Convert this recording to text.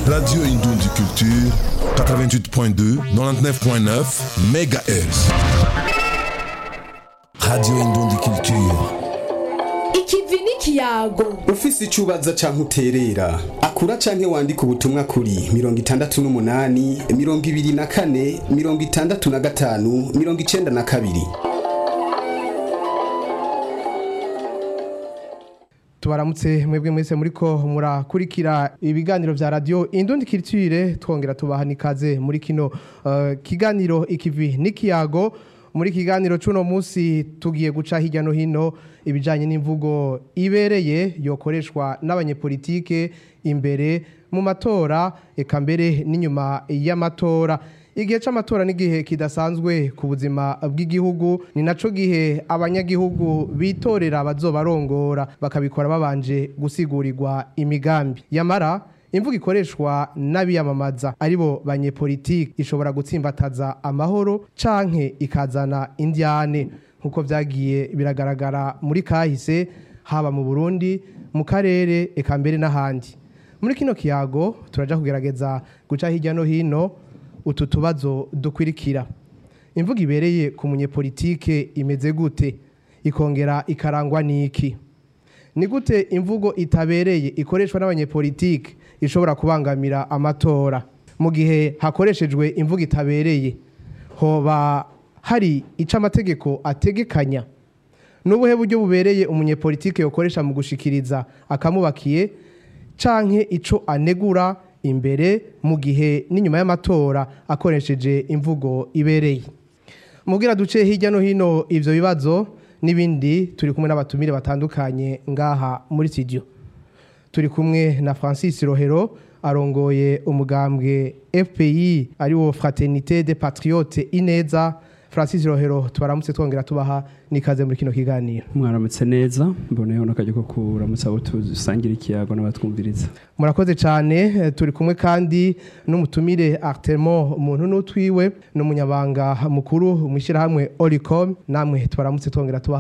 Radio Indoundi Culture, 88.2, 99.9 MHz. Radio Indoundi Culture. ikivi n'ikiyago ufise icyo ubaza canke uterera akura canke wandika ubutumwa kuri mirongo itandatu n'umunani mirongo ibiri na kane mirongo itandatu na gatanu mirongo icenda na kabiri tubaramutse mwebwe mwese muriko murakurikira ibiganiro vya radio indundi culture twongera tubaha nikaze muri kino uh, kiganiro ikivi n'ikiyago muri kiganiro cuno musi tugiye guca hirya no hino ibijanye n'imvugo ibereye yokoreshwa n'abanyepolitike imbere mu matora eka mbere n'inyuma y'amatora igihe c'amatora n'igihe kidasanzwe ku buzima bw'igihugu ni naco gihe abanyagihugu bitorera bazobarongora bakabikora babanje gusigurigwa imigambi yamara imvugo ikoreshwa n'abiyamamaza aribo banyepolitike ishobora gutsimbataza amahoro canke ikazana indyane nk'uko vyagiye biragaragara muri kahise haba mu burundi mu karere eka mbere n'ahandi muri kino kiyago turaja kugerageza guca hirya no hino utu tubazo dukwirikira imvugo ibereye ku munyepolitike imeze gute ikongera ikarangwa n'iki ni gute imvugo itabereye ikoreshwa n'abanyepolitike ishobora kubangamira amatora mu gihe hakoreshejwe imvugo itabereye hoba hari ico amategeko ategekanya n'ubuhe buryo bubereye umunyepolitike yokoresha mu gushikiriza akamubakiye canke ico anegura imbere mu gihe n'inyuma y'amatora akoresheje imvugo ibereye mubwira duce hirya no hino ivyo bibazo n'ibindi turi kumwe n'abatumire batandukanye ngaha muri studio turi kumwe na Francis Rohero arongoye umugambwe FPI ariwo Fraternité des Patriotes Ineza Francis Rohero tubaramutse twongera tubaha nikaze muri kino kiganiro mwaramutse neza mboneyeho n'akajya ko kuramutsa abo dusangira ikiyago n'abatwumviriza murakoze cyane eh, turi kumwe kandi n'umutumire Artemon umuntu n'utwiwe n'umunyabanga mukuru mu ishyirahamwe Oricom namwe tubaramutse twongera tubaha